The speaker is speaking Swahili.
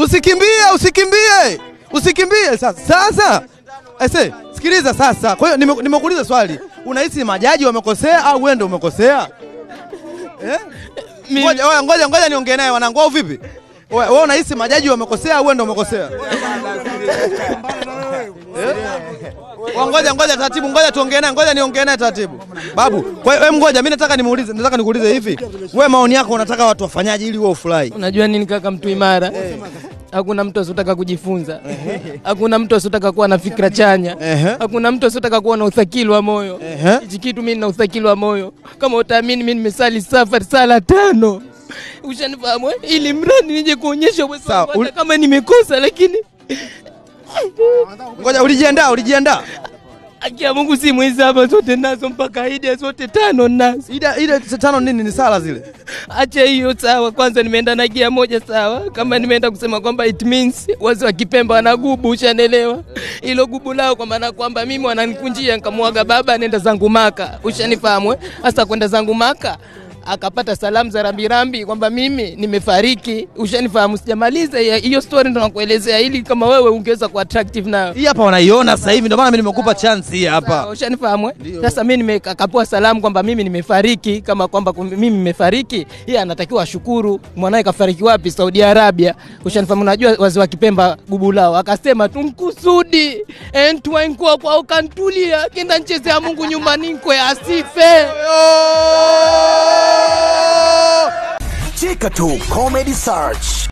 Usikimbie, usikimbie, usikimbie. Sasa sasa, ese sikiliza sasa. Kwa hiyo nime- nimekuuliza swali, unahisi majaji wamekosea au wewe ndio umekosea? Eh? Ngoja oya, ngoja ngoja niongee naye wanangu, au vipi? Wewe wewe unahisi majaji wamekosea au wewe ndio umekosea? Eh? Wa, Ngoja ngoja taratibu, ngoja tuongee naye, ngoja niongee naye taratibu. Babu, kwa hiyo wewe ngoja, mimi nataka nimuulize, nataka nikuulize hivi. Wewe maoni yako unataka watu wafanyaje ili wewe ufurahi? Unajua nini kaka, mtu imara hakuna mtu asiotaka kujifunza, hakuna mtu asiotaka kuwa na fikra chanya, Ehe. hakuna mtu asiotaka kuwa na uthakili wa moyo. Ehe. Hichi kitu mimi nina uthakili wa moyo, kama utaamini, mimi nimesali safari sala tano, ushanifahamu eh? ili mradi nije kuonyesha uwezo Sawa, wangu, ul- hata kama nimekosa, lakini Ngoja ulijiandaa, ulijiandaa. haki ya Mungu si mwizi hapa, zote nazo mpaka ida zote tano nazo. Ida ile tano nini ni sala zile? Acha hiyo sawa, kwanza nimeenda na gia moja sawa. Kama nimeenda kusema kwamba it means wazi wa Kipemba wana gubu, ushanelewa hilo gubu lao, kwa maana kwamba mimi wananikunjia, nikamwaga baba, nenda zangu Maka, ushanifahamu eh? Sasa kwenda zangu Maka akapata salamu za rambirambi kwamba mimi nimefariki, ushanifahamu. Sijamaliza ya- hiyo story, ndo nakuelezea ili kama wewe ungeweza ku attractive nayo Hii hapa wanaiona sasa hivi, ndio maana mimi nimekupa chance hii hapa. Sawa, ushanifahamu eh? Sasa mimi nimekapua salamu kwamba mimi nimefariki, kama kwamba kum- mimi nimefariki, yeye anatakiwa ashukuru. Mwanae kafariki wapi? Saudi Arabia. Ushanifahamu, unajua wazi wa Kipemba gubu lao, akasema tumkusudi entwankwa kwa ukantulia kenda nchezea Mungu nyumbani nkwe asife. Cheka tu Comedy Search.